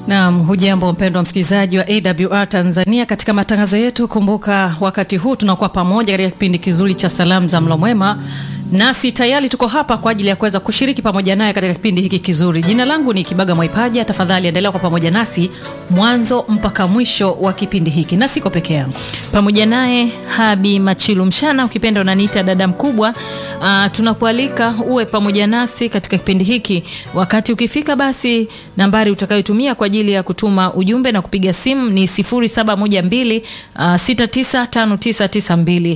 Naam, hujambo mpendwa msikilizaji wa AWR Tanzania. Katika matangazo yetu, kumbuka wakati huu tunakuwa pamoja katika kipindi kizuri cha salamu za mlo mwema, nasi tayari tuko hapa kwa ajili ya kuweza kushiriki pamoja naye katika kipindi hiki kizuri. Jina langu ni Kibaga Mwaipaja. Tafadhali endelea kwa pamoja nasi mwanzo mpaka mwisho wa kipindi hiki, na siko peke yangu, pamoja naye Habi Machilu Mshana, ukipenda unaniita dada mkubwa. Uh, tunakualika uwe pamoja nasi katika kipindi hiki. Wakati ukifika, basi nambari utakayotumia kwa ajili ya kutuma ujumbe na kupiga simu ni 0712 uh, 695992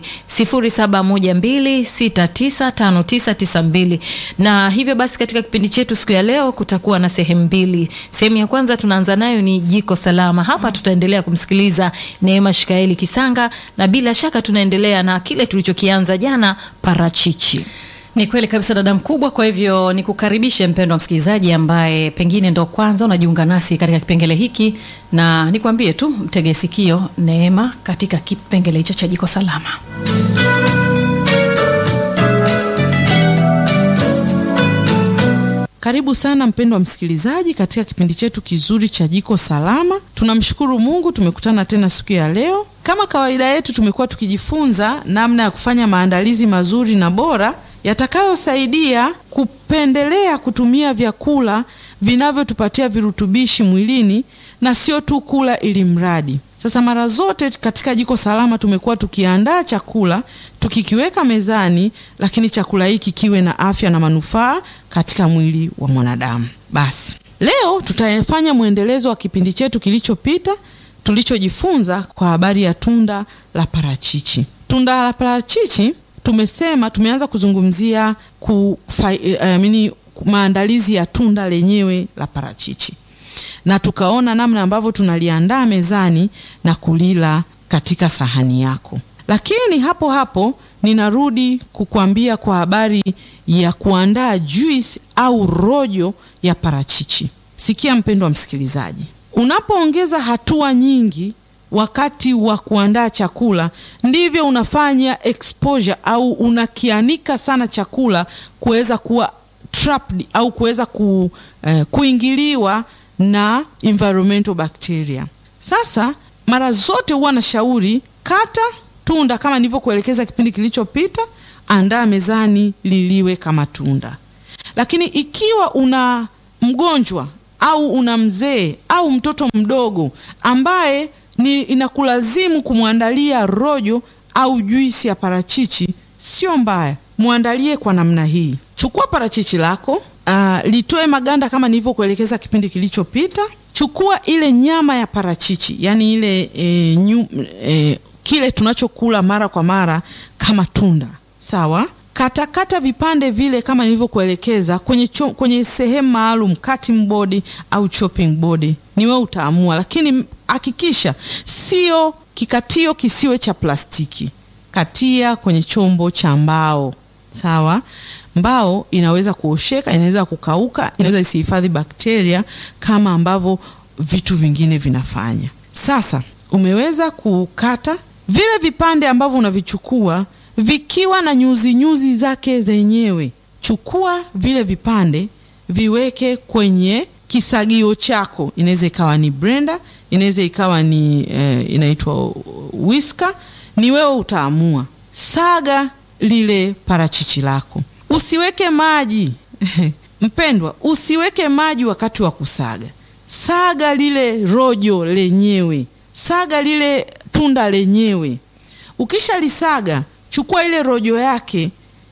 0712695992. Na hivyo basi katika kipindi chetu siku ya leo kutakuwa na sehemu mbili. Sehemu ya kwanza tunaanza nayo ni jiko salama. Hapa tutaendelea kumsikiliza Neema Shikaeli Kisanga, na bila shaka tunaendelea na kile tulichokianza jana, parachichi. Ni kweli kabisa dada mkubwa. Kwa hivyo nikukaribishe mpendwa msikilizaji ambaye pengine ndo kwanza unajiunga nasi katika kipengele hiki, na nikwambie tu mtege sikio Neema katika kipengele hicho cha jiko salama. Karibu sana mpendwa msikilizaji katika kipindi chetu kizuri cha jiko salama. Tunamshukuru Mungu tumekutana tena siku ya leo. Kama kawaida yetu, tumekuwa tukijifunza namna ya kufanya maandalizi mazuri na bora yatakayosaidia kupendelea kutumia vyakula vinavyotupatia virutubishi mwilini na sio tu kula ili mradi. Sasa mara zote katika jiko salama tumekuwa tukiandaa chakula tukikiweka mezani, lakini chakula hiki kiwe na afya na manufaa katika mwili wa mwanadamu. Basi leo tutafanya mwendelezo wa kipindi chetu kilichopita tulichojifunza kwa habari ya tunda la parachichi. Tunda la parachichi tumesema tumeanza kuzungumzia kufa, uh, mini, maandalizi ya tunda lenyewe la parachichi na tukaona namna ambavyo tunaliandaa mezani na kulila katika sahani yako. Lakini hapo hapo ninarudi kukuambia kwa habari ya kuandaa juice au rojo ya parachichi. Sikia mpendwa msikilizaji, unapoongeza hatua nyingi wakati wa kuandaa chakula ndivyo unafanya exposure au unakianika sana chakula kuweza kuwa trapped au kuweza ku, eh, kuingiliwa na environmental bacteria. Sasa mara zote huwa na shauri kata tunda kama nilivyokuelekeza kipindi kilichopita, andaa mezani liliwe kama tunda. Lakini ikiwa una mgonjwa au una mzee au mtoto mdogo ambaye ni inakulazimu kumwandalia rojo au juisi ya parachichi, sio mbaya, mwandalie kwa namna hii. Chukua parachichi lako Uh, litoe maganda kama nilivyokuelekeza kipindi kilichopita. Chukua ile nyama ya parachichi, yani ile e, nyu, e, kile tunachokula mara kwa mara kama tunda, sawa. Katakata kata vipande vile kama nilivyokuelekeza kwenye, kwenye sehemu maalum, cutting board au chopping board, ni wewe utaamua, lakini hakikisha sio kikatio, kisiwe cha plastiki. Katia kwenye chombo cha mbao, sawa. Mbao inaweza kuosheka, inaweza kukauka, inaweza isihifadhi bakteria kama ambavyo vitu vingine vinafanya. Sasa umeweza kukata vile vipande ambavyo unavichukua vikiwa na nyuzi nyuzi zake zenyewe. Chukua vile vipande viweke kwenye kisagio chako, inaweza ikawa ni blender, inaweza ikawa ni eh, inaitwa whisker, ni wewe utaamua. Saga lile parachichi lako Usiweke maji mpendwa, usiweke maji wakati wa kusaga. Saga lile rojo lenyewe, saga lile tunda lenyewe. Ukishalisaga, chukua ile rojo yake,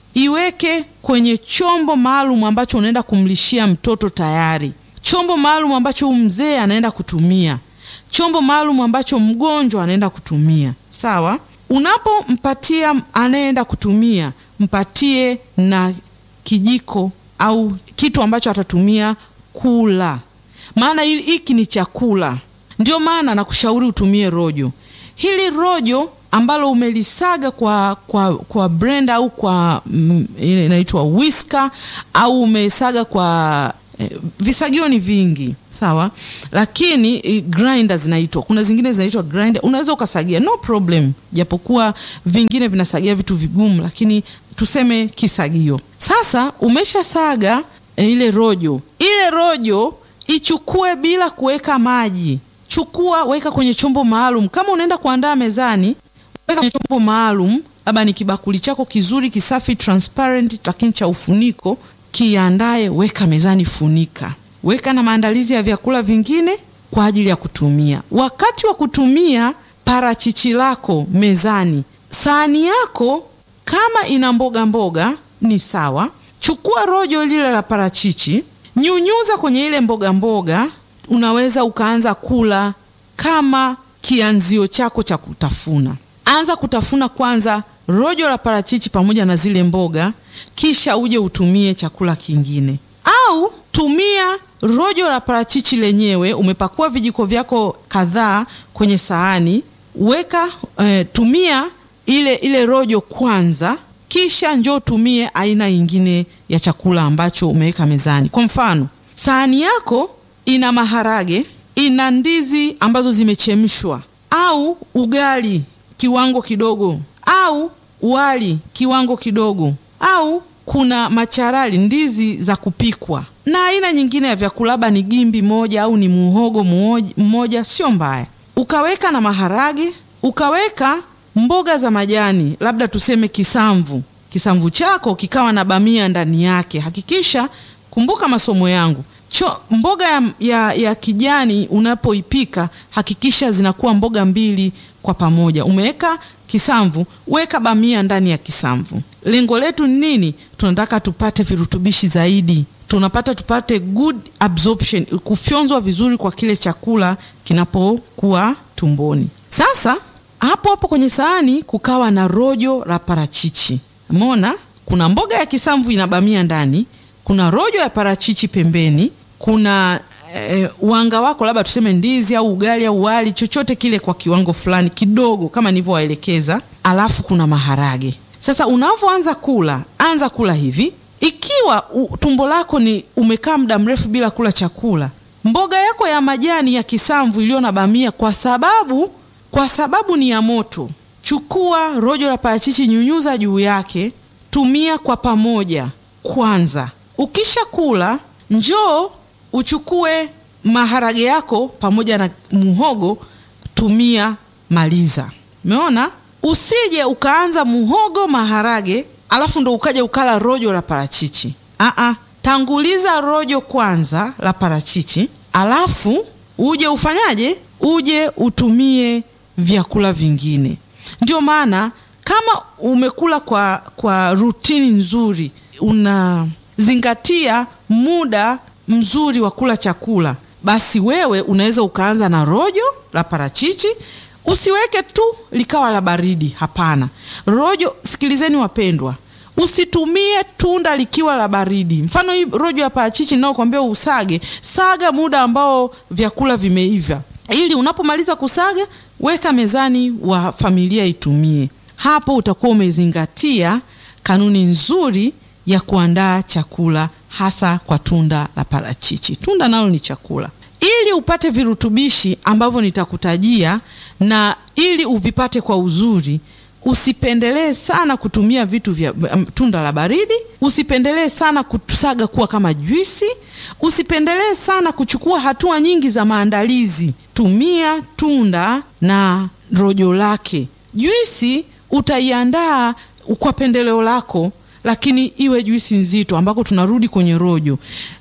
iweke kwenye chombo maalum ambacho unaenda kumlishia mtoto tayari, chombo maalum ambacho mzee anaenda kutumia, chombo maalum ambacho mgonjwa anaenda kutumia. Sawa, unapompatia anayeenda kutumia mpatie na kijiko au kitu ambacho atatumia kula, maana hiki ni chakula. Ndio maana nakushauri utumie rojo. Hili rojo ambalo umelisaga kwa, kwa, kwa blender au kwa mm, ile inaitwa whisker au umesaga kwa eh, visagio ni vingi sawa, lakini eh, grinder zinaitwa, kuna zingine zinaitwa grinder, unaweza ukasagia no problem, japokuwa vingine vinasagia vitu vigumu, lakini tuseme kisagio. Sasa umeshasaga e, ile rojo ile rojo ichukue bila kuweka maji. Chukua, weka kwenye chombo maalum. Kama unaenda kuandaa mezani, weka kwenye chombo maalum, labda ni kibakuli chako kizuri kisafi, transparent, lakini cha ufuniko. Kiandae, weka mezani, funika, weka na maandalizi ya vyakula vingine kwa ajili ya kutumia. Wakati wa kutumia parachichi lako mezani, sahani yako kama ina mboga mboga ni sawa. Chukua rojo lile la parachichi, nyunyuza kwenye ile mboga mboga. Unaweza ukaanza kula kama kianzio chako cha kutafuna. Anza kutafuna kwanza rojo la parachichi pamoja na zile mboga, kisha uje utumie chakula kingine, au tumia rojo la parachichi lenyewe. Umepakua vijiko vyako kadhaa kwenye sahani, weka eh, tumia ile ile rojo kwanza, kisha njoo tumie aina nyingine ya chakula ambacho umeweka mezani. Kwa mfano, sahani yako ina maharage, ina ndizi ambazo zimechemshwa, au ugali kiwango kidogo, au wali kiwango kidogo, au kuna macharali, ndizi za kupikwa na aina nyingine ya vyakula, labda ni gimbi moja au ni muhogo mmoja, sio mbaya. Ukaweka na maharage, ukaweka mboga za majani, labda tuseme kisamvu. Kisamvu chako kikawa na bamia ndani yake. Hakikisha, kumbuka masomo yangu cho, mboga ya, ya, ya kijani unapoipika hakikisha zinakuwa mboga mbili kwa pamoja. Umeweka kisamvu, weka bamia ndani ya kisamvu. Lengo letu ni nini? Tunataka tupate virutubishi zaidi tunapata tupate good absorption, kufyonzwa vizuri kwa kile chakula kinapokuwa tumboni. Sasa hapo hapo kwenye sahani kukawa na rojo la parachichi. Umeona, kuna mboga ya kisamvu ina bamia ndani, kuna rojo ya parachichi pembeni, kuna eh, wanga wako labda tuseme ndizi au ugali au wali, chochote kile kwa kiwango fulani kidogo kama nilivyowaelekeza, alafu kuna maharage. Sasa unavyoanza kula, anza kula hivi ikiwa u, tumbo lako ni umekaa muda mrefu bila kula chakula, mboga yako ya majani ya kisamvu iliyo na bamia, kwa sababu kwa sababu ni ya moto, chukua rojo la parachichi, nyunyuza juu yake, tumia kwa pamoja kwanza. Ukisha kula, njoo uchukue maharage yako pamoja na muhogo, tumia, maliza. Umeona, usije ukaanza muhogo maharage alafu ndo ukaja ukala rojo la parachichi. Aa, tanguliza rojo kwanza la parachichi, alafu uje ufanyaje? Uje utumie vyakula vingine. Ndio maana kama umekula kwa, kwa rutini nzuri, unazingatia muda mzuri wa kula chakula, basi wewe unaweza ukaanza na rojo la parachichi Usiweke tu likawa la baridi. Hapana, rojo. Sikilizeni wapendwa, usitumie tunda likiwa la baridi. Mfano hii rojo ya parachichi ninayokuambia usage, saga muda ambao vyakula vimeiva, ili unapomaliza kusaga, weka mezani wa familia itumie. Hapo utakuwa umezingatia kanuni nzuri ya kuandaa chakula, hasa kwa tunda la parachichi. Tunda nalo ni chakula ili upate virutubishi ambavyo nitakutajia na ili uvipate kwa uzuri, usipendelee sana kutumia vitu vya um, tunda la baridi. Usipendelee sana kusaga kuwa kama juisi. Usipendelee sana kuchukua hatua nyingi za maandalizi. Tumia tunda na rojo lake. Juisi utaiandaa kwa pendeleo lako, lakini iwe juisi nzito, ambako tunarudi kwenye rojo.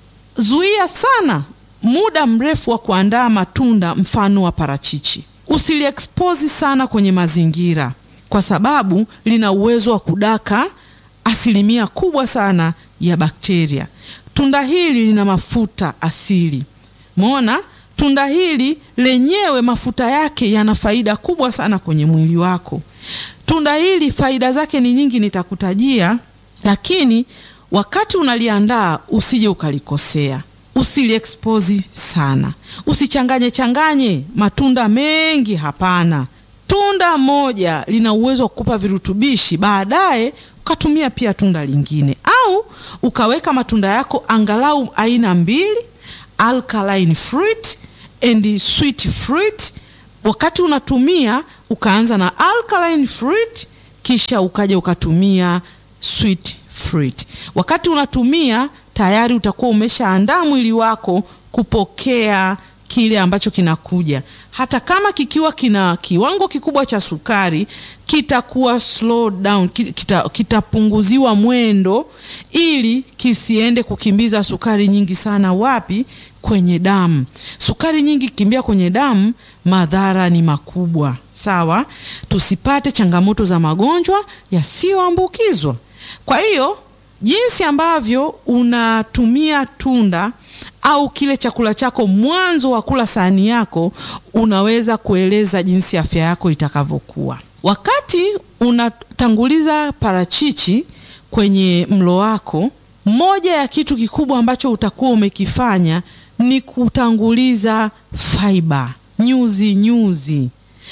Zuia sana muda mrefu wa kuandaa matunda mfano wa parachichi. Usiliexpose sana kwenye mazingira, kwa sababu lina uwezo wa kudaka asilimia kubwa sana ya bakteria. Tunda hili lina mafuta asili. Umeona, tunda hili lenyewe mafuta yake yana faida kubwa sana kwenye mwili wako. Tunda hili faida zake ni nyingi, nitakutajia, lakini wakati unaliandaa usije ukalikosea. Usiliexpose sana, usichanganye changanye matunda mengi. Hapana, tunda moja lina uwezo wa kukupa virutubishi, baadaye ukatumia pia tunda lingine, au ukaweka matunda yako angalau aina mbili, alkaline fruit and sweet fruit. Wakati unatumia ukaanza na alkaline fruit, kisha ukaja ukatumia sweet fruit. Wakati unatumia tayari utakuwa umeshaandaa mwili wako kupokea kile ambacho kinakuja. Hata kama kikiwa kina kiwango kikubwa cha sukari, kitakuwa slow down, kita, kitapunguziwa mwendo ili kisiende kukimbiza sukari nyingi sana. Wapi? Kwenye damu. Sukari nyingi kimbia kwenye damu, madhara ni makubwa. Sawa, tusipate changamoto za magonjwa yasiyoambukizwa. Kwa hiyo jinsi ambavyo unatumia tunda au kile chakula chako mwanzo wa kula sahani yako, unaweza kueleza jinsi afya yako itakavyokuwa. Wakati unatanguliza parachichi kwenye mlo wako, moja ya kitu kikubwa ambacho utakuwa umekifanya ni kutanguliza fiber, nyuzi nyuzi,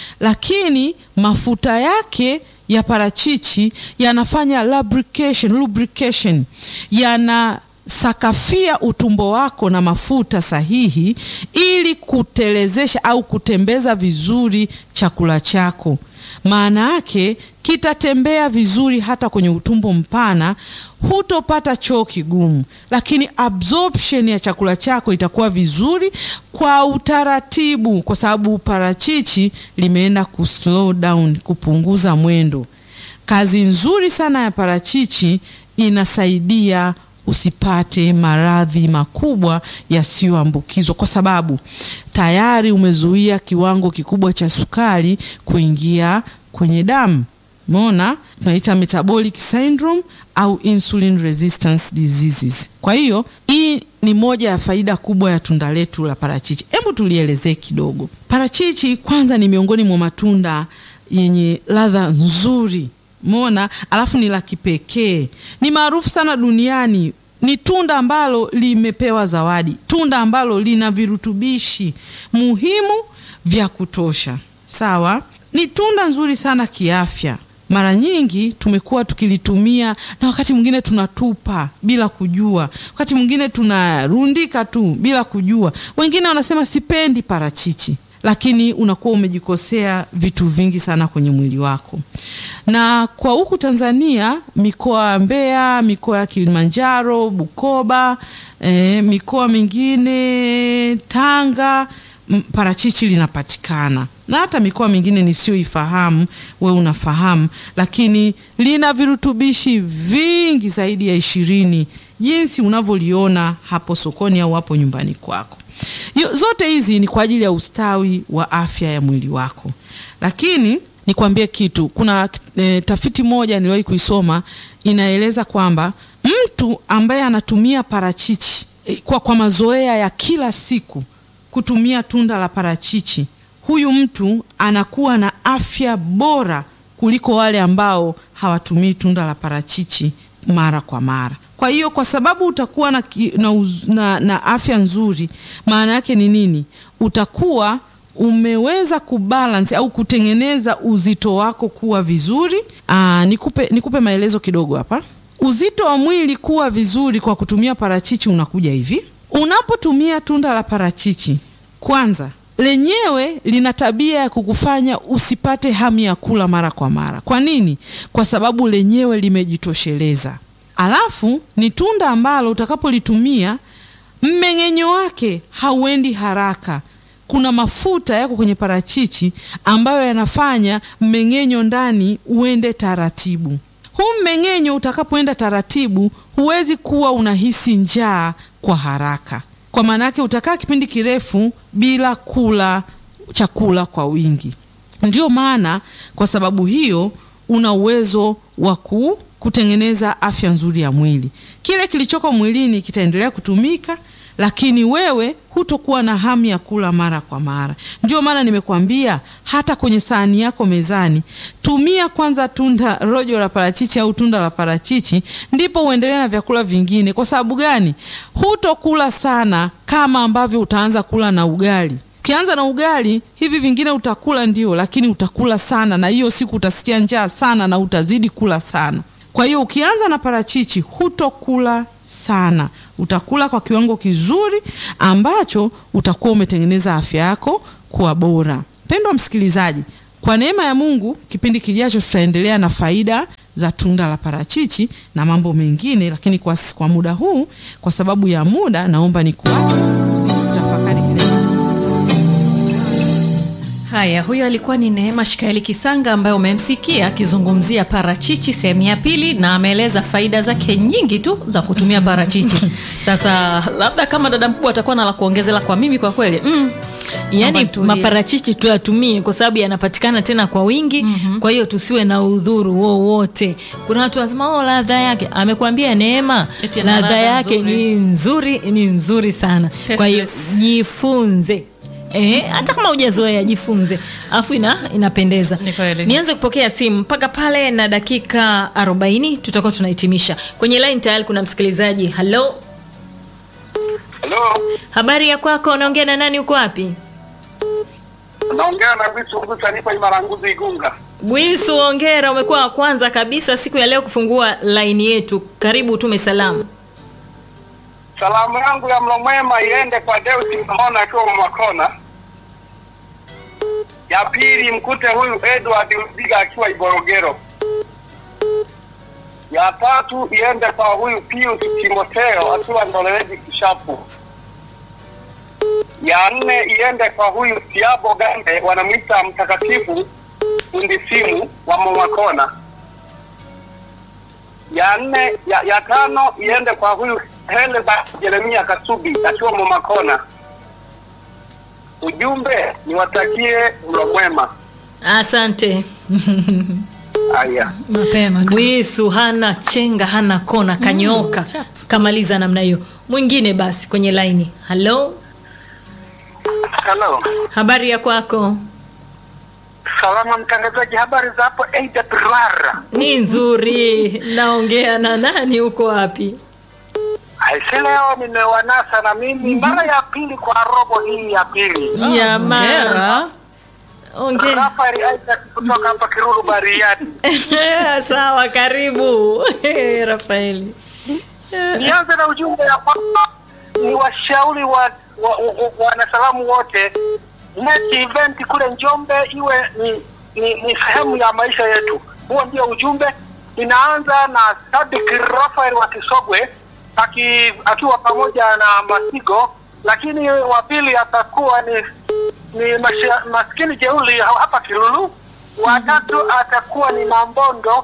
lakini mafuta yake ya parachichi yanafanya lubrication, lubrication yana sakafia utumbo wako na mafuta sahihi ili kutelezesha au kutembeza vizuri chakula chako. Maana yake kitatembea vizuri hata kwenye utumbo mpana, hutopata choo kigumu, lakini absorption ya chakula chako itakuwa vizuri kwa utaratibu, kwa sababu parachichi limeenda ku slow down, kupunguza mwendo. Kazi nzuri sana ya parachichi inasaidia usipate maradhi makubwa yasiyoambukizwa kwa sababu tayari umezuia kiwango kikubwa cha sukari kuingia kwenye damu. Umeona, tunaita metabolic syndrome au insulin resistance diseases. Kwa hiyo hii ni moja ya faida kubwa ya tunda letu la parachichi. Hebu tulielezee kidogo. Parachichi kwanza ni miongoni mwa matunda yenye ladha nzuri Mona, alafu ni la kipekee, ni maarufu sana duniani. Ni tunda ambalo limepewa zawadi, tunda ambalo lina virutubishi muhimu vya kutosha. Sawa, ni tunda nzuri sana kiafya. Mara nyingi tumekuwa tukilitumia na wakati mwingine tunatupa bila kujua, wakati mwingine tunarundika tu bila kujua. Wengine wanasema sipendi parachichi lakini unakuwa umejikosea vitu vingi sana kwenye mwili wako. Na kwa huku Tanzania, mikoa ya Mbeya, mikoa ya Kilimanjaro, Bukoba, eh, mikoa mingine Tanga, parachichi linapatikana na hata mikoa mingine nisiyoifahamu, we unafahamu, lakini lina virutubishi vingi zaidi ya ishirini jinsi unavyoliona hapo sokoni au hapo nyumbani kwako. Zote hizi ni kwa ajili ya ustawi wa afya ya mwili wako. Lakini nikwambie kitu, kuna e, tafiti moja niliwahi kuisoma inaeleza kwamba mtu ambaye anatumia parachichi e, kwa, kwa mazoea ya kila siku kutumia tunda la parachichi, huyu mtu anakuwa na afya bora kuliko wale ambao hawatumii tunda la parachichi mara kwa mara. Kwa hiyo kwa sababu utakuwa na, na, na, na afya nzuri, maana yake ni nini? Utakuwa umeweza kubalance au kutengeneza uzito wako kuwa vizuri. Aa, nikupe, nikupe maelezo kidogo hapa. Uzito wa mwili kuwa vizuri kwa kutumia parachichi unakuja hivi. Unapotumia tunda la parachichi, kwanza lenyewe lina tabia ya kukufanya usipate hamu ya kula mara kwa mara. Kwa nini? Kwa sababu lenyewe limejitosheleza. Alafu ni tunda ambalo utakapolitumia mmeng'enyo wake hauendi haraka. Kuna mafuta yako kwenye parachichi ambayo yanafanya mmeng'enyo ndani uende taratibu. Huu mmeng'enyo utakapoenda taratibu, huwezi kuwa unahisi njaa kwa haraka, kwa maana yake utakaa kipindi kirefu bila kula chakula kwa wingi. Ndio maana kwa sababu hiyo una uwezo wa ku kutengeneza afya nzuri ya mwili. Kile kilichoko mwilini kitaendelea kutumika, lakini wewe hutokuwa na hamu ya kula mara kwa mara. Ndio maana nimekuambia hata kwenye sahani yako mezani, tumia kwanza tunda rojo la parachichi au tunda la parachichi, ndipo uendelee na vyakula vingine. Kwa sababu gani? Hutokula sana kama ambavyo utaanza kula na ugali. Ukianza na ugali, hivi vingine utakula ndio, lakini utakula sana, na hiyo siku utasikia njaa sana na utazidi kula sana. Kwa hiyo ukianza na parachichi hutokula sana, utakula kwa kiwango kizuri ambacho utakuwa umetengeneza afya yako kuwa bora. Mpendwa msikilizaji, kwa neema ya Mungu, kipindi kijacho tutaendelea na faida za tunda la parachichi na mambo mengine, lakini kwa, kwa muda huu, kwa sababu ya muda, naomba nikuache bakari kilema Haya, huyo alikuwa ni Neema Shikaeli Kisanga ambaye umemsikia akizungumzia parachichi sehemu ya pili, na ameeleza faida zake nyingi tu za kutumia parachichi. Sasa labda kama dada mkubwa atakuwa na la kuongezela kwa mimi, kwa kweli mm, yaani Naomba nitulie. maparachichi tuyatumie kwa sababu yanapatikana tena kwa wingi kwa hiyo tusiwe na udhuru wowote kuna watu wanasema oh, ladha yake amekwambia neema Eti ana ladha ladha yake nzuri. ni nzuri ni nzuri sana kwa hiyo Tasteless. jifunze Eh, hata kama hujazoea jifunze afu ina, inapendeza Ni kweli. nianze kupokea simu mpaka pale na dakika 40 tutakuwa tunahitimisha kwenye line tayari kuna msikilizaji halo Halo, habari ya kwako unaongea na nani uko wapi naongea na Vitu Ngusa, nipo Imaranguzi Igunga. Gwisu, ongera, umekuwa wa kwanza kabisa siku ya leo kufungua laini yetu. Karibu utume salamu. Salamu yangu ya mlo mwema iende kwa Deusi Mahona akiwa Mwakona. Ya pili mkute huyu Edward Mziga akiwa Iborogero. Ya tatu iende kwa huyu Pius Timotheo akiwa Ndolezi Kishapu. Ya nne iende kwa huyu Siabo Gande wanamwita mtakatifu fundi simu wa Mwakona. ya nne ya, ya tano iende kwa huyu Heleba Jeremia Kasubi akiwa Momakona. Ujumbe niwatakie mlo mwema. Asante. Haya, mapema tu. Gwisu hana chenga, hana kona, kanyoka. Kamaliza namna hiyo. Mwingine basi kwenye laini. Halo, halo, habari ya kwako? salama mtangazaji, habari za hapo AWR? Ni nzuri. Naongea na nani? Uko wapi? Aise, leo nimewanasa na mimi mara ya pili kwa robo hii ya pili. Jamaa. Hongera. Ongea. Rafael Isaac kutoka hapa Kiruru Bariadi. Sawa, karibu Rafaeli. Nianze na ujumbe ya kwamba ni washauri wa, wa, wa, wa, wanasalamu wote net event kule Njombe iwe ni, ni, ni sehemu ya maisha yetu. Huo ndio ujumbe. Inaanza na Sadik Rafael wa Kisogwe aki, akiwa pamoja na Masigo, lakini wa pili atakuwa ni ni masha, maskini jeuli hapa Kilulu. Watatu atakuwa ni Mambondo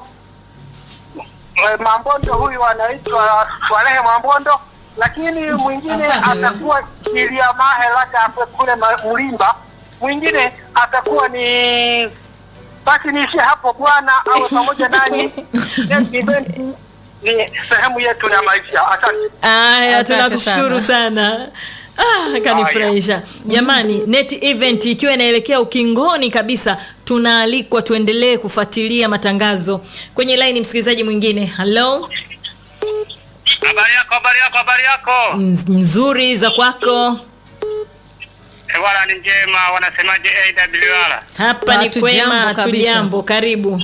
Eh, Mambondo huyu anaitwa Swalehe Mambondo, lakini mwingine Afande. atakuwa Ilia Mahe labda hapo kule Ma- Mlimba, mwingine atakuwa ni basi niishie hapo bwana, awe pamoja nanyi. Yes, event ni sehemu yetu ya maisha. Asante. Aya, Asante tunakushukuru sana. Ah, kanifurahisha jamani. Net event ikiwa inaelekea ukingoni kabisa, tunaalikwa tuendelee kufuatilia matangazo kwenye laini. Msikilizaji mwingine, halo, Habari yako, habari yako, habari yako. Nz- nzuri za kwako? Wala ni njema, wanasemaje AWR? Hapa ni Hatujambo kwema, kabisa. hatujambo. Karibu.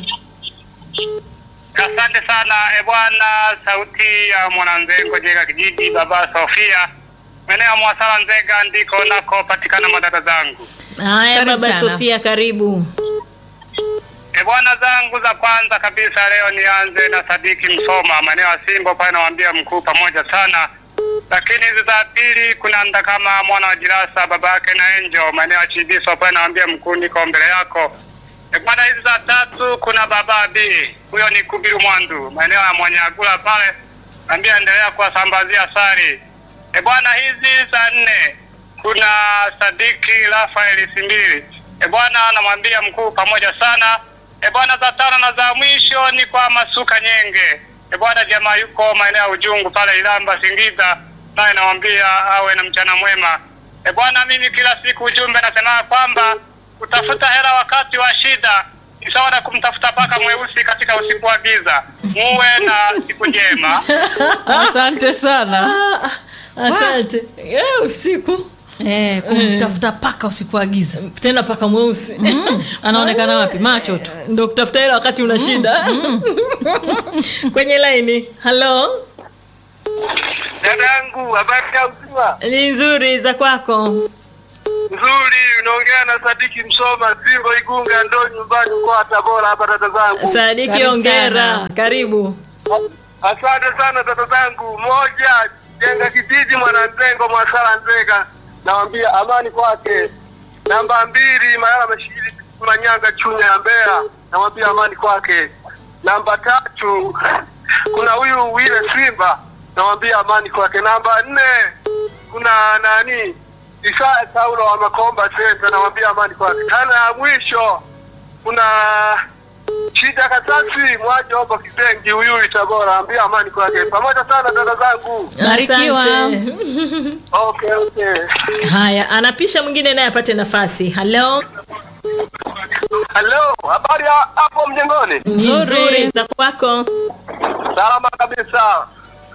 Asante sana e bwana, sauti ya mwananzengo Jega kijiji, baba Sofia, maeneo ya Mwasala Nzega, ndiko nako patikana madada zangu. Haya, Karibu baba sana. Sofia, karibu. E bwana zangu za kwanza kabisa leo nianze na Sadiki Msoma, maeneo ya Simbo pale, nawaambia mkuu pamoja sana. Lakini hizi za pili kuna nda kama mwana wa Jirasa babake na Enjo, maeneo ya Chibiso pale, nawaambia mkuu, niko mbele yako. E bwana, hizi za tatu kuna baba B, huyo ni Kubiru Mwandu, maeneo ya Mwanyagula pale, naambia endelea kuwasambazia sari. E bwana, hizi za nne kuna Sadiki Rafael Simbili. E bwana, namwambia mkuu pamoja sana. E bwana, za tano na za mwisho ni kwa Masuka Nyenge. E bwana, jamaa yuko maeneo ya Ujungu pale Ilamba Singiza, naye namwambia awe na mchana mwema. E bwana, mimi kila siku ujumbe nasema kwamba kutafuta hela wakati wa shida ni sawa na kumtafuta paka mweusi katika usiku wa giza. Muwe na siku njema. Asante sana. Ah, asante. Eh, usiku Eh, kumtafuta paka usiku wa giza. tena paka mweusi Anaonekana wapi? Macho tu. ndo kutafuta hela wakati una shida kwenye laini halo Dada yangu, habari ya uzima? ni nzuri za kwako Nzuri, unaongea na Sadiki Msoma, Simbo Igunga, ndo nyumbani mkoa wa Tabora hapa, dada zangu. sadiki Karibu ongera sana. karibu Asante sana dada zangu. Moja, jenga kijiji Mwananzengo, Mwasala Nzega. nawambia amani kwake. Namba mbili Mayala Mashiri Manyanga Chunya ya Mbeya, nawambia amani kwake. Namba tatu kuna huyu Wile Simba, nawambia amani kwake. Namba nne kuna nani Isaya Saulo wa Makomba Center, nawambia amani kwake. Tana ya mwisho kuna Shida Kasasi mwaje hapo Kisengi huyu Tabora, ambia amani kwake. Pamoja sana dada zangu. Barikiwa. Asante. Okay, okay. Haya, anapisha mwingine naye apate nafasi. Halo, Hello, habari ya hapo mjengoni? Nzuri. nzuri za kwako. Salama kabisa.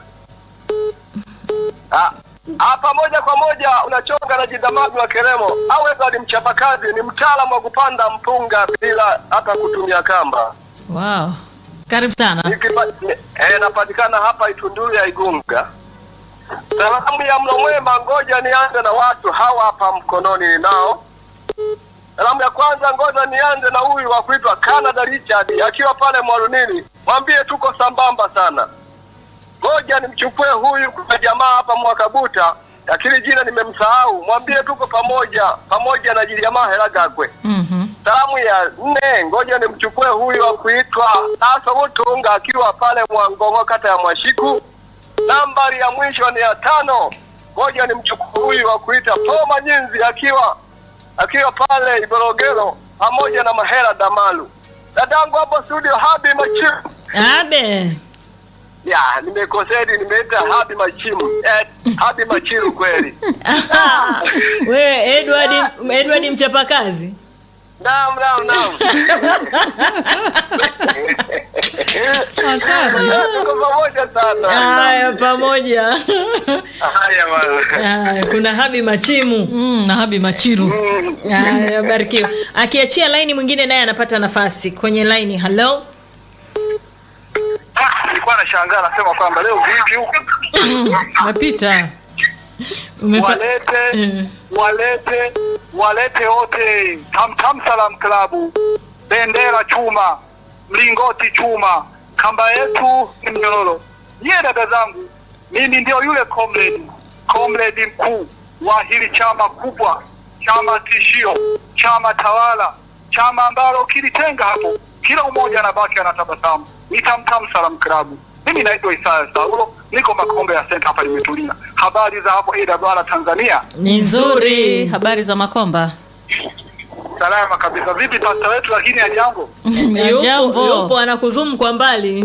Ah, hapa moja kwa moja unachonga na jidamagi wa Keremo. Aweza ni mchapakazi, ni mtaalamu wa kupanda mpunga bila hata kutumia kamba. Wow. Karibu sana. Nikipa- ni- eh, napatikana hapa Itunduru ya Igunga. Salamu ya mlo mwema, ngoja nianze na watu hawa hapa mkononi ninao. Salamu ya kwanza, ngoja nianze na huyu wa kuitwa Canada Richard akiwa pale Mwalunini, mwambie tuko sambamba sana. Ngoja nimchukue huyu kuna jamaa hapa Mwakabuta, lakini jina nimemsahau, mwambie tuko pamoja pamoja na Jiliamaa Helagagwe. Mhm. Salamu ya nne, ngoja nimchukue huyu wa kuitwa Aso Mutunga akiwa pale Mwangongo, kata ya Mwashiku. Nambari ya mwisho ni ya tano, ngoja nimchukue huyu wa kuita Poma Nyinzi akiwa akiwa pale Iborogero pamoja na Mahera Damalu. Dadangu hapo studio Habi Machimu. Abe. Ya, nimekosedi nimeita Habi Machimu. Eh, Habi Machiru kweli. We Edward, Edward mchapakazi. Naam, naam, naam. Hatari. Tuko pamoja sana. Haya, pamoja. Haya bwana. Haya, kuna Habi Machimu. Mm, na Habi Machiru. Haya, barikiwa. Akiachia laini mwingine naye anapata nafasi kwenye laini. Halo, Ah, nilikuwa nashangaa nasema kwamba leo vipi huku Napita. umefa... walete Eh. walete walete wote Tamtam Salam Klabu, bendera chuma, mlingoti chuma, kamba yetu ni mnyororo. Nyie dada zangu, mimi ndio yule comrade comrade mkuu wa hili chama kubwa, chama tishio, chama tawala, chama ambalo kilitenga hapo, kila mmoja anabaki anatabasamu. Ni Tamtam Salam Klabu. Mimi naitwa Isaya Saulo, niko Makombe ya Center hapa nimetulia. Habari za hapo AWR Tanzania? ni Nzuri. nzuri. Habari za Makomba? Salama kabisa. Vipi pasta wetu lakini ajambo? Ya Yupo, jambo. yupo anakuzumu kwa mbali,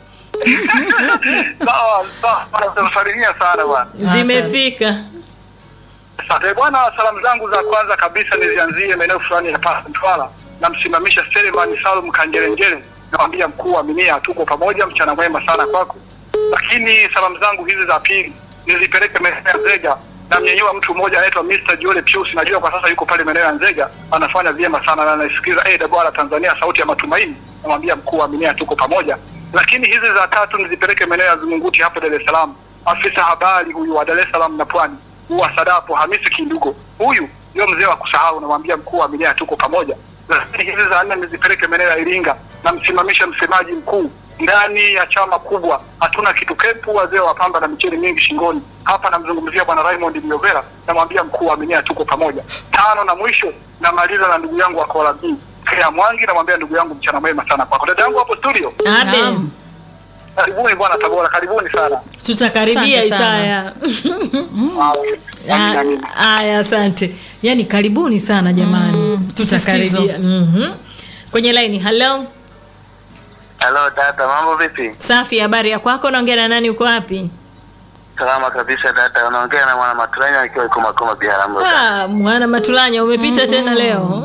Sawa, sawa. Tunasalimia sana bwana. zimefika. Asante bwana. Salamu zangu za kwanza kabisa nizianzie maeneo fulani ya Pasa Mtwara. Namsimamisha Selemani Salum Kanjerengere, namwambia mkuu wa minia, tuko pamoja, mchana mwema sana kwako. Lakini salamu zangu hizi za pili nizipeleke maeneo ya Nzega, namnyenyua mtu mmoja anaitwa Mr. Jole Pius, najua kwa sasa yuko pale maeneo ya Nzega, anafanya vyema sana na anasikiliza AWR Tanzania, sauti ya matumaini. Namwambia mkuu wa minia, tuko pamoja. Lakini hizi za tatu nizipeleke maeneo ya Zunguti hapo Dar es Salaam, afisa habari huyu wa Dar es Salaam na Pwani wa Sadapo Hamisi Kindugo, huyu ndio mzee wa kusahau. Namwambia mkuu wa minia, tuko pamoja. Lakini hizi za nne nizipeleke maeneo ya Iringa, namsimamisha msemaji mkuu ndani ya chama kubwa, hatuna kitu kepu, wazee wa pamba na micheni mingi shingoni. Hapa namzungumzia bwana Raymond Myovera, namwambia mkuu wa minia, tuko pamoja. Tano na mwisho namaliza na ndugu yangu wa Kola B Kea Mwangi, namwambia ndugu yangu, mchana mwema sana kwako. Dada yangu hapo studio, Abe, Naam. karibuni bwana Tabora, karibuni sana. tutakaribia Asante sana. Isaya. Ah, amina, Ah, amina. Haya, asante. Yaani karibuni sana jamani, Mm, tutakaribia. msisitizo. Mhm. Kwenye laini. Halo, Halo dada, mambo vipi? safi. Habari ya kwako? Naongea na nani? Uko wapi? Salama kabisa dada, unaongea na mwana Maturanya akiwa iko Makoma Biharamulo. Ah, mwana Matulanya, umepita tena leo.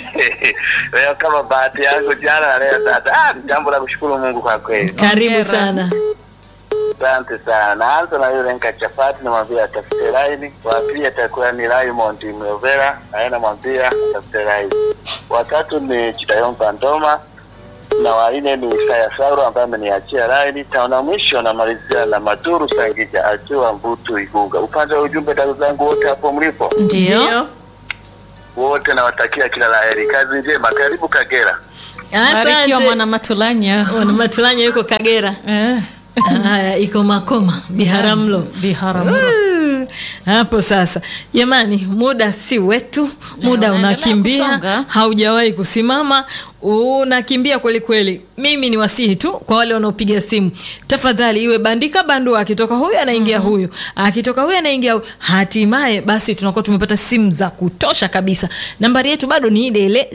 Leo kama bahati yangu jana na leo dada, ah, ni jambo la kushukuru Mungu kwa kweli. Karibu Hongera. sana. Asante sana. Naanza na yule nka chapati, namwambia atafute laini. Wa pili atakuwa ni Raymond Myovera, naye namwambia atafute laini. Watatu ni Chitayomba Ndoma na wanne ni Isaya Sauro ambaye ameniachia laini. Tano na mwisho namalizia na Maduru Sangija akiwa Mbutu Igunga. Upande wa ujumbe, dada zangu wote hapo mlipo, Ndio. Ndio. wote nawatakia kila la heri, kazi njema, karibu Kagera. Barikiwa Asante. mwana Matulanya. Mwana Matulanya yuko Kagera. Eh. Haya, iko Makoma Biharamulo. Biharamulo. Mm. hapo sasa jamani muda si wetu muda unaendelea unakimbia kusonga. haujawahi kusimama unakimbia kweli kweli mimi ni wasihi tu kwa wale wanaopiga simu tafadhali iwe bandika bandua akitoka huyu anaingia huyu akitoka huyu anaingia huyu hatimaye basi tunakuwa tumepata simu za kutosha kabisa nambari yetu bado ni ile ile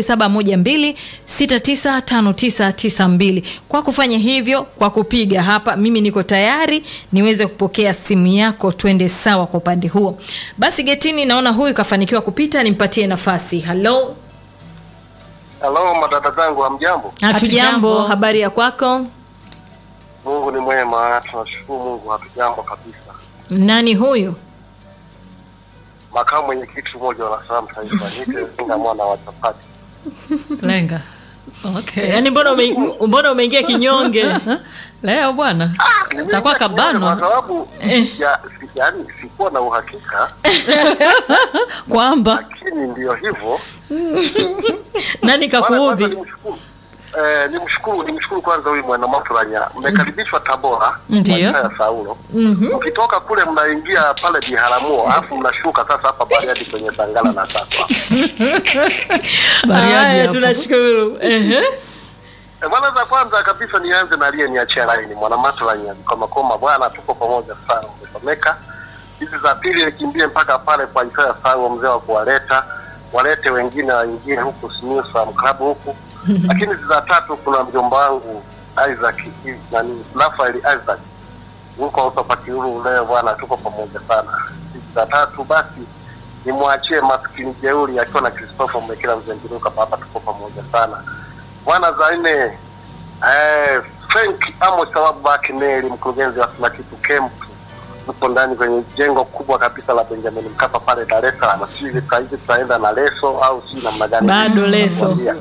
0712695992 kwa kufanya hivyo kwa kupiga hapa mimi niko tayari niweze kupokea simu yako twende sawa kwa upande huo basi getini naona huyu kafanikiwa kupita nimpatie nafasi halo Halo madada zangu, hamjambo? hatujambo Hatujambo. habari ya kwako Mungu ni mwema, tunashukuru Mungu, hatujambo kabisa. nani huyu Makamu mwenyekiti mmoja wa Salaam Taifa, niite Zinga mwana wa chapati. lenga okay. yaani mbona ume, mbona umeingia kinyonge leo bwana takuwa Kwa kabanwa sababu ya, si, yani sikuwa na uhakika, kwamba lakini ndiyo hivyo. nani Bwana, kwanza kakuudhi nimshukuru eh, nimshukuru nimshukuru kwanza huyu mwana Mafuranya, mmekaribishwa Tabora Ndiyo. kwa ya Saulo. Mkitoka kule mnaingia pale Biharamuo, alafu mnashuka sasa hapa Bariadi kwenye Sangala na Sasa. Bariadi Haya, hapo. tunashukuru Ehe. E, bwana za kwanza kabisa nianze na aliyeniachia laini mwana Mafuranya kama koma, bwana tuko pamoja sana, umesomeka. Hizi za pili nikimbie mpaka pale kwa Isaya Saulo, mzee wa kuwaleta walete wengine waingie huku Simiyu Sam Club huku lakini hizi za tatu kuna mjomba wangu Isaac hizi nani Rafael Isaac huko autopakiuru leo bwana, tuko pamoja sana. Hizi za tatu basi nimwachie maskini jeuri akiwa na Christopher Mwekela Mzengiruka, baba tuko pamoja sana bwana. Za nne eh, Frank Amos sababu baki Neli, mkurugenzi wa kila kitu camp upo ndani kwenye jengo kubwa kabisa la Benjamin Mkapa pale Dar es Salaam. Sijui saa hizi tutaenda na leso au si namna gani? Bado leso. Nakwambia.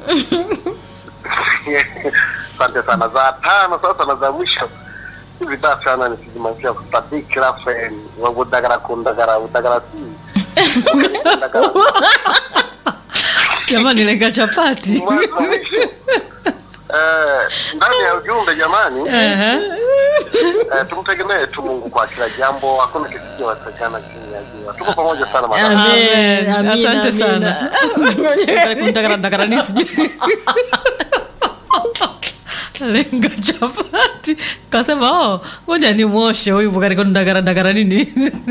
Asante sana. Za tano sasa na za mwisho hivi daa sana nikizimalizia Sadiki Rafael wa Budagara Kundagara Budagara si Budagara. jamani lenga chapati Mwanzo mwisho. Eh, ndani ya ujumbe jamani, Ehe. eh, tumtegemee tu Mungu kwa kila jambo, hakuna kisichowezekana chini ya jua. Tuko pamoja sana madam. Amen, Amen. amina, asante amina. sana kuntakara nini sijui lenga chapati kasema oh, ngoja ni mwoshe huyu katika ndagara ndagara nini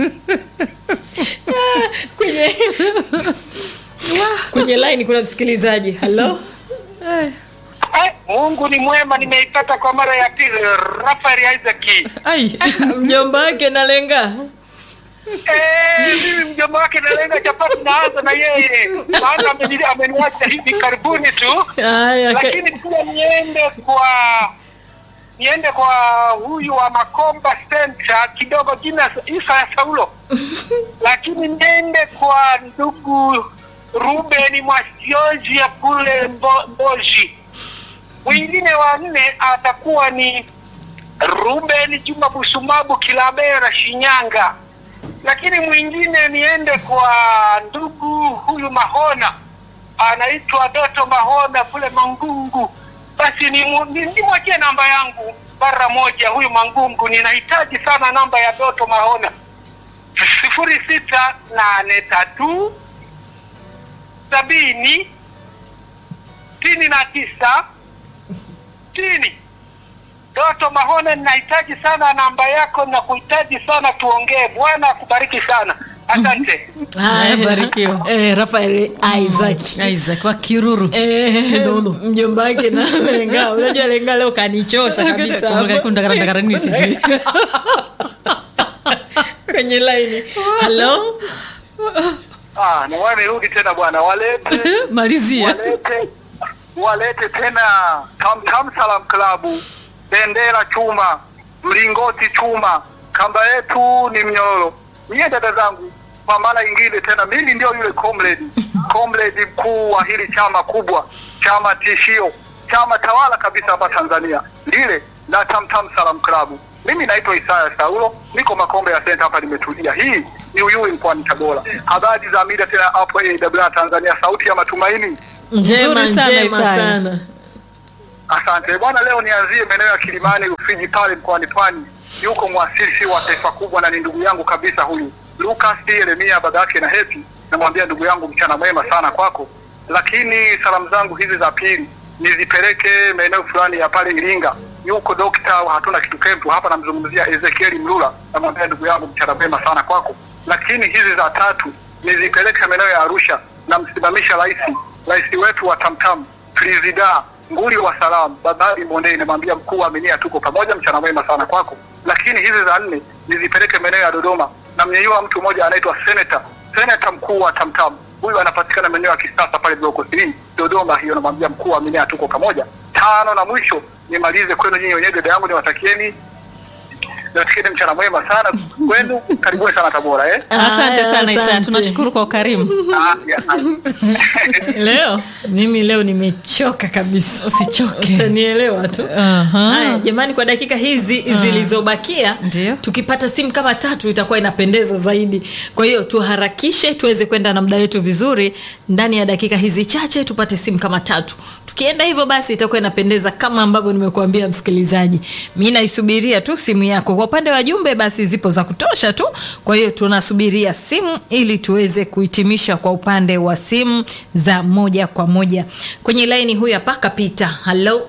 kwenye kwenye line kuna msikilizaji halo Eh, Eh, Mungu ni mwema, nimeipata kwa mara ya pili. Rafael Isaac. ai mjomba wake nalenga Eh, mimi mjomba wake nalenga chapati, naanza na yeye, maana ameni- ameniacha hivi karibuni tu, haya ka- lakini pia niende kwa niende kwa huyu wa Makomba Center kidogo, jina Isa ya Saulo, lakini niende kwa ndugu Ruben Mwasiojia kule Mbo, Mboji. Mwingine wa nne atakuwa ni Ruben Juma Busumabu Kilabera Shinyanga, lakini mwingine niende kwa ndugu huyu Mahona anaitwa Doto Mahona kule Mangungu. Basi nimwachie ni, nimwachie namba yangu mara moja, huyu Mangungu, ninahitaji sana namba ya Doto Mahona sifuri sita nane tatu sabini sitini na tisa sitini. Doto Mahona, ninahitaji sana namba yako na kuhitaji sana tuongee. Bwana akubariki sana, asante. haya barikiwa. eh, Rafael Isaac Isaac wa kiruru Eh, Kidolo. mjomba wake na lenga unajua lenga leo kanichosha kabisa hapo. ndagara ndagara nini sijui kwenye line halo Ah, na wamerudi tena bwana, walete malizia walete walete tena Tam Tam Salam Club, bendera chuma, mlingoti chuma, kamba yetu ni mnyororo. Nyie dada zangu, kwa mara nyingine tena, mimi ndio yule comrade comrade mkuu wa hili chama kubwa, chama tishio, chama tawala kabisa hapa Tanzania, lile la Tam Tam Salam Club. Mimi naitwa Isaya Saulo, niko Makombe ya Center hapa, nimetulia. Hii ni Uyui mkoani Tabora. Habari za mida tena hapo AWR Tanzania, sauti ya matumaini. njema Nzuri sana, njema Isaya. sana Asante bwana, leo nianzie maeneo ya Kilimani, Rufiji pale mkoani Pwani. Yuko mwasisi wa taifa kubwa na ni ndugu yangu kabisa huyu, Lucas Yeremia baba yake na Hepi, namwambia ndugu yangu, mchana mwema sana kwako. Lakini salamu zangu hizi za pili nizipeleke maeneo fulani ya pale Iringa, yuko dokta wa hatuna kitu kempu hapa, namzungumzia Ezekieli Mlula, namwambia ndugu yangu, mchana mwema sana kwako. Lakini hizi za tatu nizipeleke maeneo ya Arusha, namsimamisha rais rais wetu wa Tamtam Presida nguli wa salamu Babadi Mondei, namwambia mkuu wa Aminia, tuko pamoja, mchana mwema sana kwako. Lakini hizi za nne nizipeleke maeneo ya Dodoma, namnyenyua mtu mmoja anaitwa seneta seneta mkuu wa Tamtam, huyu anapatikana maeneo ya kisasa pale bloko 3 Dodoma hiyo, namwambia mkuu wa Aminia, tuko pamoja. Tano na mwisho nimalize kwenu nyinyi wenyewe, dada yangu, niwatakieni niwatakieni mchana mwema sana kwenu, karibuni sana Tabora eh? Asante Aya, sana Isa, asante. tunashukuru kwa ukarimu. Ah, ya, ah. leo mimi leo nimechoka kabisa Usichoke. utanielewa tu Aha. haya jamani kwa dakika hizi zilizobakia Ndio. tukipata simu kama tatu itakuwa inapendeza zaidi kwa hiyo tuharakishe tuweze kwenda na muda wetu vizuri ndani ya dakika hizi chache tupate simu kama tatu tukienda hivyo basi itakuwa inapendeza kama ambavyo nimekuambia msikilizaji mi naisubiria tu simu yako kwa upande wa jumbe basi zipo za kutosha tu kwa hiyo tunasubiria simu ili tuweze kuhitimisha kwa upande wa simu za moja kwa moja kwenye laini huyu hapa kapita halo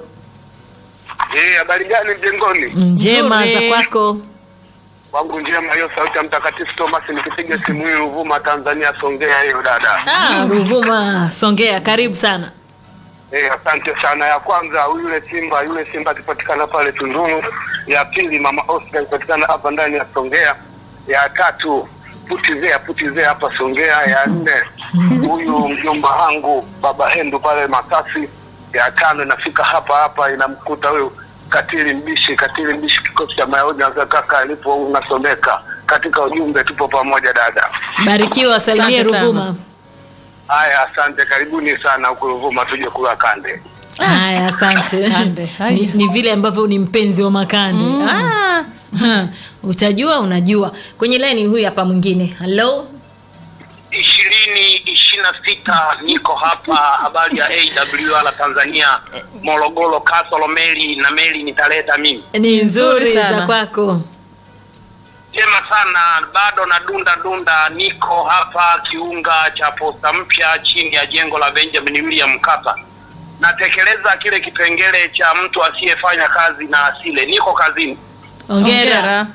Eh, habari gani mjengoni? njema Nzuri. za kwako Wangu njema hiyo sauti ya mtakatifu Thomas nikipiga simu hii Ruvuma Tanzania Songea hiyo dada. ah, ruvuma songea karibu sana Eh, asante sana. Ya kwanza yule Simba, yule Simba akipatikana pale Tunduru. Ya pili mama Oscar akipatikana hapa ndani ya Songea. Ya tatu putizea putizea hapa Songea. Ya nne huyu mjomba wangu baba Hendu pale Masasi. Ya tano inafika hapa hapa inamkuta huyu Katili Mbishi, Katili Mbishi kikosi cha Mayahudi na kaka alipo unasomeka katika ujumbe, tupo pamoja dada. barikiwa salimia Asante sana. ruvuma Haya, asante, karibuni sana huku Ruvuma, tuje kula kande. haya asante Kande, haya. ni, ni vile ambavyo ni mpenzi wa makande mm. ah, ha, utajua unajua kwenye laini huyu hapa mwingine halo ishirini ishirini na sita niko hapa habari ya awr tanzania morogoro kasolo meli na meli nitaleta mimi ni nzuri Nzuri sana. za kwako jema sana bado na dunda dunda niko hapa kiunga cha posta mpya chini ya jengo la benjamin william mkapa natekeleza kile kipengele cha mtu asiyefanya kazi na asile niko kazini ongera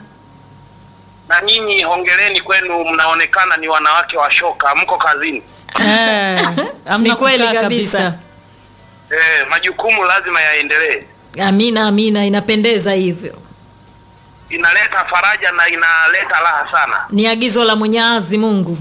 na nyinyi hongereni kwenu mnaonekana ni wanawake wa shoka mko kazini Eh, amna Ni kweli kukaa kabisa. eh, majukumu lazima yaendelee amina amina inapendeza hivyo inaleta faraja na inaleta raha sana ni agizo la mwenyezi mungu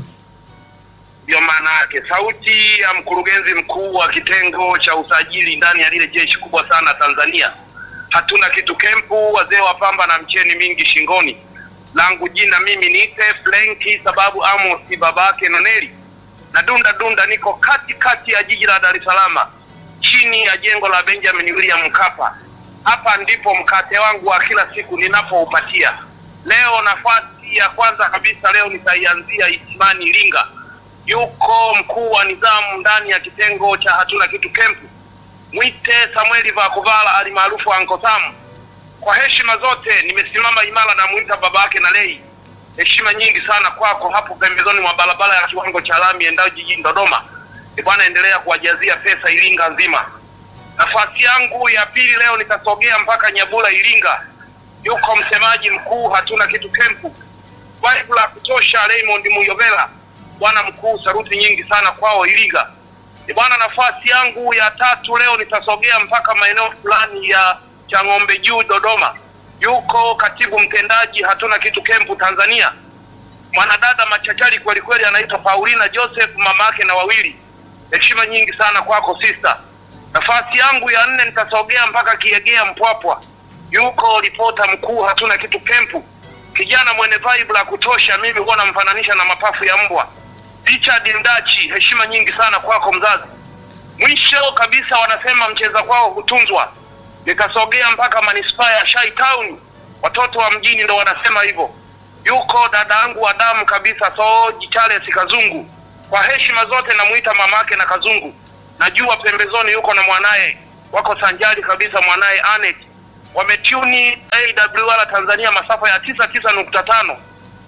ndio maana yake sauti ya mkurugenzi mkuu wa kitengo cha usajili ndani ya lile jeshi kubwa sana tanzania hatuna kitu kempu wazee wa pamba na mcheni mingi shingoni langu jina mimi niite flenki sababu amosi babake noneli na dunda dunda niko kati kati ya jiji la dar es salaam chini ya jengo la benjamin william mkapa hapa ndipo mkate wangu wa kila siku ninapoupatia leo nafasi ya kwanza kabisa leo nitaianzia isimani iringa yuko mkuu wa nidhamu ndani ya kitengo cha hatuna kitu kempu mwite samueli vakuvala alimaarufu anko Sam. kwa heshima zote nimesimama imara na mwita baba yake na lei heshima nyingi sana kwako hapo pembezoni mwa barabara ya kiwango cha lami endayo jijini dodoma E bwana endelea kuwajazia pesa iringa nzima nafasi yangu ya pili leo nitasogea mpaka nyabula iringa yuko msemaji mkuu hatuna kitu kempu Vibe la kutosha Raymond Muyovela, bwana mkuu, saruti nyingi sana kwao Iringa. E bwana, nafasi yangu ya tatu leo nitasogea mpaka maeneo fulani ya Chang'ombe Juu Dodoma, yuko katibu mtendaji hatuna kitu kempu Tanzania, mwanadada machachari kweli kweli, anaitwa Paulina Joseph, mama yake na wawili. Heshima nyingi sana kwako sister. Nafasi yangu ya nne nitasogea mpaka Kiegea Mpwapwa, yuko ripota mkuu hatuna kitu kempu kijana mwenye vibe la kutosha, mimi huwa namfananisha na mapafu ya mbwa. Richard Ndachi, heshima nyingi sana kwako mzazi. Mwisho kabisa, wanasema mcheza kwao hutunzwa. Nitasogea mpaka manispaa ya Shai Town, watoto wa mjini ndo wanasema hivyo. Yuko dada yangu wa damu kabisa, Soji Charles Kazungu. Kwa heshima zote namuita mamake na Kazungu. Najua pembezoni yuko na mwanaye, wako sanjari kabisa, mwanaye Anet wametuni AWR Tanzania masafa ya tisa tisa nukta tano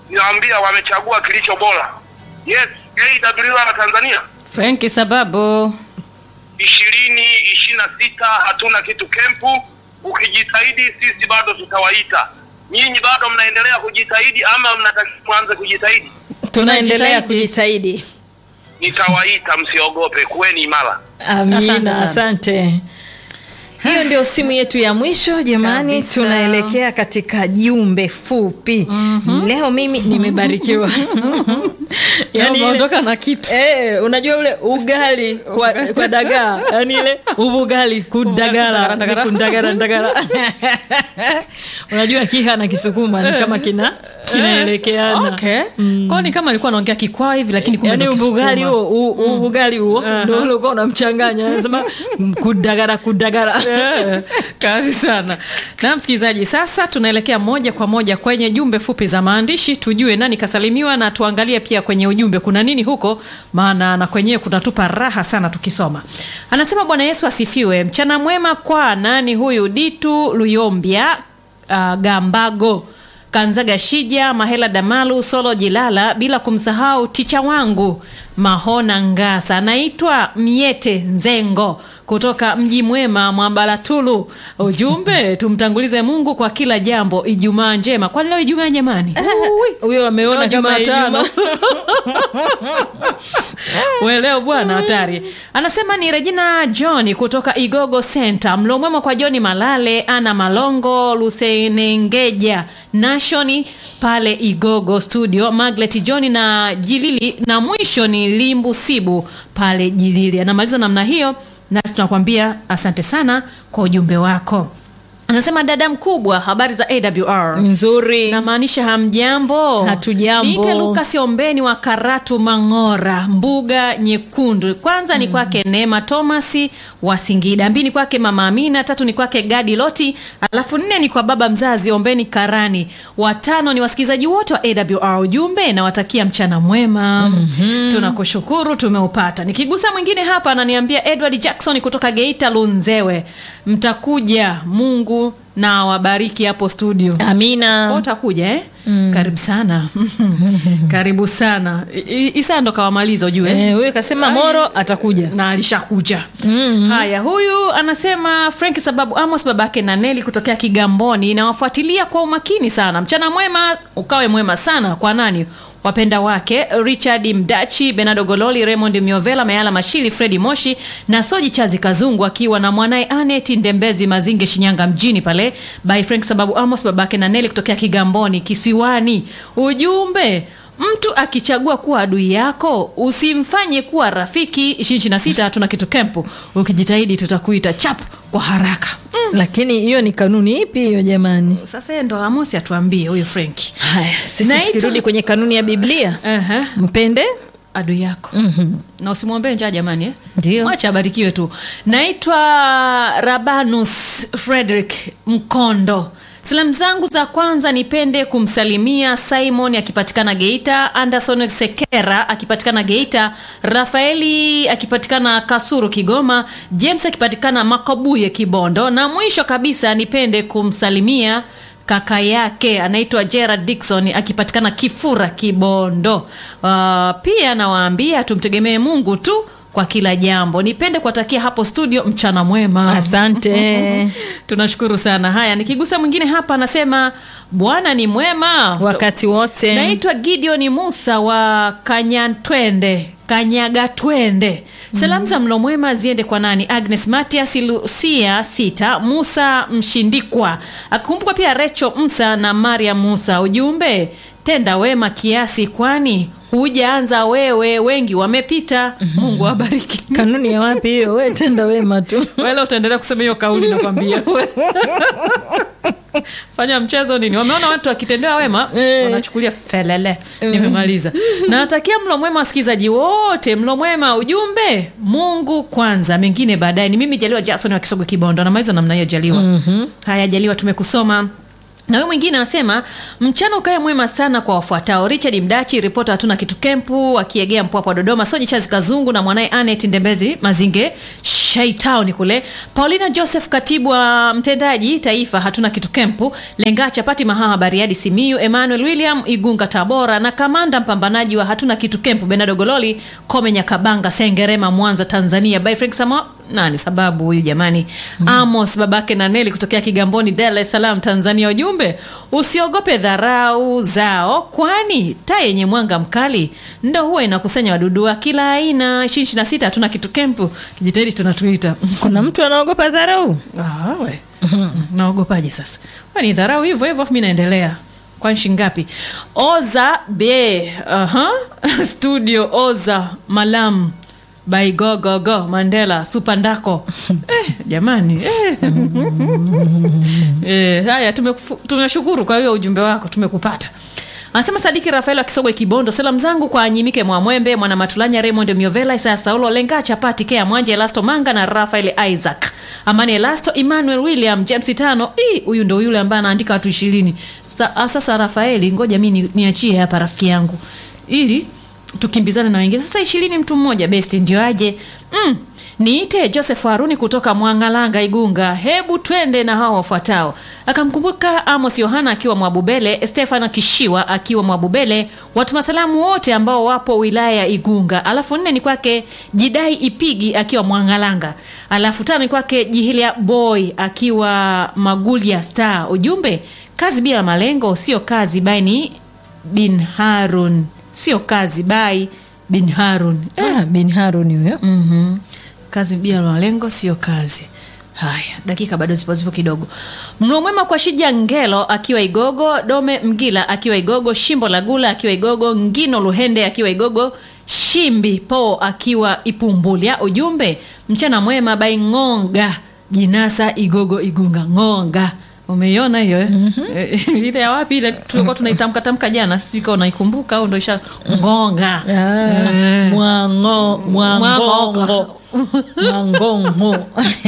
Ninawaambia wamechagua kilicho bora. Yes, AWR Tanzania Frenki sababu ishirini ishirini na sita hatuna kitu kempu. Ukijitahidi sisi bado tutawaita. Nyinyi bado mnaendelea kujitahidi ama mnataka mwanze kujitahidi? tunaendelea Tunajitahidi. kujitahidi Nitawaita, msiogope, kuweni imara. amina Asante asante, sana. hiyo ndio simu yetu ya mwisho jamani Kabisa. tunaelekea katika jumbe fupi leo mimi nimebarikiwa yani ile- umeondoka na kitu Eh, unajua ule ugali kwa, kwa dagaa yani ile ubugali kudagala Ndagara, ni kundagara ndagara unajua kiha na kisukuma ni kama kina kinaelekeana okay. kwao ni kama alikuwa anaongea kikwaa hivi lakini kumbe yani ndo ubugali Kisukuma. huo u- u- ugali huo ndo ulikuwa unamchanganya anasema mm, kudagara kudagara Eh, kazi sana na msikilizaji sasa tunaelekea moja kwa moja kwenye jumbe fupi za maandishi tujue nani kasalimiwa na tuangalie pia kwenye ujumbe kuna nini huko maana na kwenyewe kunatupa raha sana tukisoma anasema bwana yesu asifiwe mchana mwema kwa nani huyu ditu luyombia uh, gambago kanzaga shija mahela damalu solo jilala bila kumsahau ticha wangu mahona ngasa anaitwa myete nzengo kutoka mji mwema mwabalatulu ujumbe tumtangulize mungu kwa kila jambo ijumaa njema kwani leo ijumaa jamani huyo ameona Leo kama Jumatano. Ijumaa. weleo bwana hatari anasema ni regina john kutoka igogo center mlo mwema kwa johni malale ana malongo lusenengeja nashoni pale igogo studio maglet john na jilili na mwisho ni limbu sibu pale jilili anamaliza namna hiyo nasi tunakwambia asante sana kwa ujumbe wako anasema dada mkubwa habari za awr nzuri namaanisha hamjambo Hatujambo. niite lukas ombeni wa karatu mang'ora mbuga nyekundu kwanza ni kwake neema thomasi wa singida mbili ni kwake mama amina tatu ni kwake gadi loti alafu nne ni kwa baba mzazi ombeni karani watano ni wasikilizaji wote wa awr ujumbe nawatakia mchana mwema mm-hmm. tunakushukuru tumeupata nikigusa mwingine hapa ananiambia edward jackson kutoka geita lunzewe mtakuja mungu na awabariki hapo studio Kwa amina utakuja eh? mm. karibu sana karibu sana I- I- isa ndo kawamaliza ujue Eh, huyo kasema moro atakuja na alishakuja mm-hmm. haya huyu anasema frank sababu amos babake na neli kutokea kigamboni nawafuatilia kwa umakini sana mchana mwema ukawe mwema sana kwa nani wapenda wake richard mdachi benado gololi raymond miovela mayala mashili fredi moshi na soji chazi kazungu akiwa na mwanaye anet ndembezi mazinge shinyanga mjini pale by frank sababu amos babake na neli kutokea kigamboni kisiwani ujumbe mtu akichagua kuwa adui yako usimfanye kuwa rafiki 26 tuna kitu kempu ukijitahidi tutakuita chap kwa haraka lakini hiyo ni kanuni ipi hiyo jamani sasa yeye ndo amosi atuambie huyu frenki haya sisi Naitwa- tukirudi kwenye kanuni ya biblia uh-huh. mpende adui yako mm-hmm. na usimwombee njaa jamani eh? Ndio. mwacha abarikiwe tu naitwa rabanus frederick mkondo salamu zangu za kwanza nipende kumsalimia simon akipatikana geita anderson sekera akipatikana geita rafaeli akipatikana kasuru kigoma james akipatikana makobuye kibondo na mwisho kabisa nipende kumsalimia kaka yake anaitwa gerard dikson akipatikana kifura kibondo uh, pia nawaambia tumtegemee mungu tu kwa kila jambo nipende kuwatakia hapo studio mchana mwema asante tunashukuru sana haya nikigusa mwingine hapa anasema bwana ni mwema wakati wote naitwa gideoni musa wa kanyatwende kanyagatwende salamu za mlo mwema ziende kwa nani agnes matias lucia sita musa mshindikwa akikumbukwa pia recho msa na maria musa ujumbe tenda wema kiasi kwani hujaanza wewe wengi wamepita mungu awabariki kanuni ya wapi hiyo we tenda wema tu wala utaendelea kusema hiyo kauli nakwambia fanya mchezo nini wameona watu wakitendewa wema Eh. wanachukulia felele nimemaliza nawatakia mlo mwema wasikilizaji wote mlo mwema ujumbe mungu kwanza mengine baadaye ni mimi jaliwa jason wa kisogo kibondo anamaliza namna hiyo jaliwa mm-hmm. haya jaliwa tumekusoma na huyu mwingine anasema mchana ukae mwema sana kwa wafuatao richard mdachi ripota hatuna kitu kempu akiegea mpwapwa dodoma soji chazi kazungu na mwanaye anet ndembezi mazinge shaitown kule paulina joseph katibu wa mtendaji taifa hatuna kitu kempu lenga chapati mahaha bariadi simiu emmanuel william igunga tabora na kamanda mpambanaji wa hatuna kitu kempu benado gololi kome nyakabanga sengerema mwanza tanzania by frank samo nani sababu huyu jamani mm. amos babake na neli kutokea kigamboni dar es salaam tanzania ujumbe usiogope dharau zao kwani taa yenye mwanga mkali ndo huwa inakusanya wadudu wa kila aina ishirini na sita hatuna kitu kempu kijitahidi tunatuita kuna mtu anaogopa dharau Ah, we. naogopaje sasa Wa ni dharau hivyo hivyo afu mi naendelea kwa nchi ngapi oza be uh-huh. studio oza malam by go go go mandela supandako eh, jamani eh. eh, haya tumekufu- tunashukuru kwa hiyo ujumbe wako tumekupata anasema sadiki rafael akisogwe kibondo salamu zangu kwa anyimike mwamwembe mwana matulanya raymond miovela isaya saulo lenga chapati kea mwanje elasto manga na rafael isaac amani elasto emmanuel william james tano Ii, huyu ndo yule ambaye anaandika watu ishirini Sa, ah, sasa rafaeli ngoja mi ni- niachie hapa rafiki yangu ili tukimbizane na wengine sasa ishirini mtu mmoja best ndio aje mm. niite joseph haruni kutoka mwangalanga igunga hebu twende na hao wafuatao akamkumbuka amos yohana akiwa mwabubele stefano kishiwa akiwa mwabubele watuma salamu wote ambao wapo wilaya ya igunga alafu nne ni kwake jidai ipigi akiwa mwangalanga alafu tano ni kwake jihilia boy akiwa magulia star ujumbe kazi bila malengo sio kazi baini bin harun sio kazi bai bin harun ah, bin haruni huyo mm-hmm. kazi bila malengo sio kazi haya dakika bado zipo zipo kidogo mlo mwema kwa shija ngelo akiwa igogo dome mgila akiwa igogo shimbo la gula akiwa igogo ngino luhende akiwa igogo shimbi po akiwa ipumbulya ujumbe mchana mwema bai ng'onga jinasa igogo igunga ng'onga umeiona hiyo eh? mm-hmm. ile ya wapi ile tulikuwa tunaitamka tamka jana sijui kama unaikumbuka au ndo isha ngonga Ah, Eh. mwango mwangongo mwangongo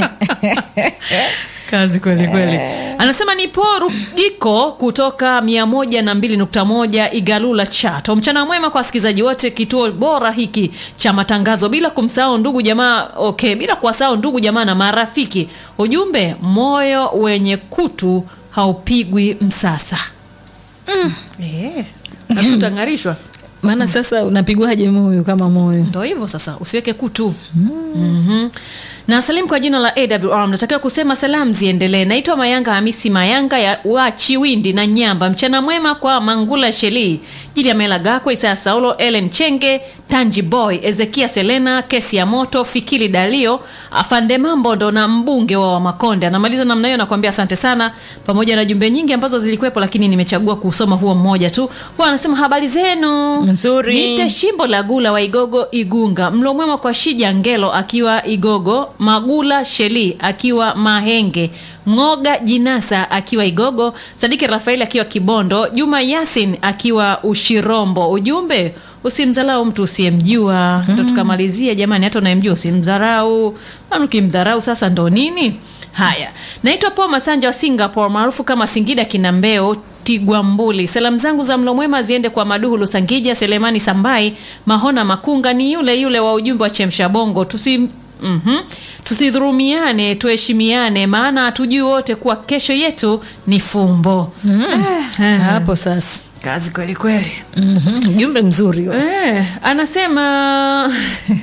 kazi kweli kweli anasema ni porugiko kutoka mia moja na mbili nukta moja igalula chato mchana mwema kwa wasikilizaji wote kituo bora hiki cha matangazo bila kumsahau ndugu jamaa okay bila kuwasahau ndugu jamaa na marafiki ujumbe moyo wenye kutu haupigwi msasa mm. eh, basi utang'arishwa maana sasa unapigwaje moyo kama moyo ndo hivyo sasa usiweke kutu mm-hmm. na salimu kwa jina la awr mnatakiwa kusema salamu ziendelee naitwa mayanga hamisi mayanga ya wa chiwindi na nyamba mchana mwema kwa mangula shelii jili ya mela gakwe isaya saulo ellen chenge tanji boy ezekia selena kesi ya moto fikili dalio afande mambondo na mbunge wa wamakonde anamaliza namna hiyo nakuambia asante sana pamoja na jumbe nyingi ambazo zilikuwepo lakini nimechagua kusoma huo mmoja tu huwa anasema habari zenu Nzuri. Niite shimbo la gula wa igogo igunga mlo mwema kwa shija ngelo akiwa igogo magula sheli akiwa mahenge ngoga jinasa akiwa igogo sadiki rafaeli akiwa kibondo juma yasin akiwa ushirombo ujumbe usimdharau mtu usiyemjua ndo tukamalizia jamani hata unayemjua usimdharau maana ukimdharau sasa ndo nini haya naitwa paul masanja wa singapore maarufu kama singida kinambeo tigwambuli salamu zangu za mlo mwema ziende kwa maduhu lusangija selemani sambai mahona makunga ni yule yule wa ujumbe wa chemsha bongo tusi mm-hmm. tusidhurumiane tuheshimiane maana hatujui wote kuwa kesho yetu ni fumbo mm. ah, hapo sasa kazi kweli kweli Mhm, ujumbe mzuri huo. Eh, anasema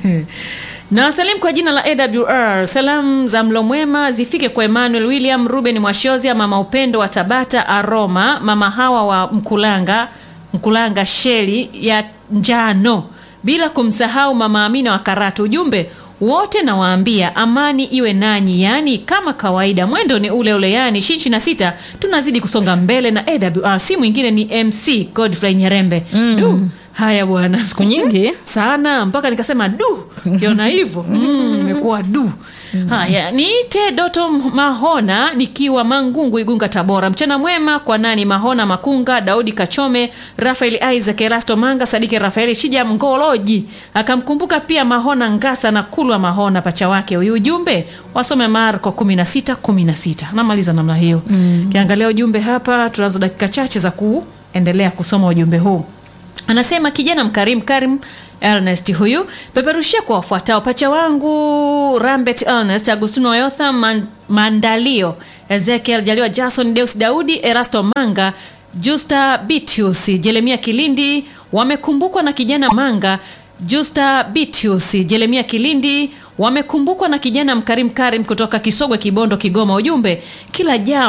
na wasalimu kwa jina la awr salamu za mlo mwema zifike kwa emmanuel william ruben mwashozia mama upendo wa tabata aroma mama hawa wa mkulanga mkulanga sheli ya njano bila kumsahau mama amina wa karatu ujumbe wote nawaambia amani iwe nanyi yaani kama kawaida mwendo ni ule ule yani shinshi na sita tunazidi kusonga mbele na awr si mwingine ni mc godfrey nyerembe mm. du haya bwana siku nyingi. sana mpaka nikasema du kiona hivyo mm, imekuwa du haya niite doto mahona nikiwa mangungu igunga tabora mchana mwema kwa nani mahona makunga daudi kachome rafael isaac erasto manga sadiki rafaeli shija mngoloji akamkumbuka pia mahona ngasa na kulwa mahona pacha wake huyu ujumbe wasome marko 16 16 namaliza namna hiyo mm. kiangalia ujumbe hapa tunazo dakika chache za kuendelea kusoma ujumbe huu anasema kijana mkarimu karim Ernest huyu peperushia kwa wafuatao: pacha wangu Rambet Ernest, Agustino Yotha Man, Mandalio, Ezekiel Jaliwa, Jason Deus Daudi, Erasto Manga, Justa Bitius, Jeremia Kilindi wamekumbukwa na kijana Manga, Justa Bitius, Jeremia Kilindi wamekumbukwa na kijana Mkarim Karim kutoka Kisogwe, Kibondo, Kigoma. Ujumbe kila jao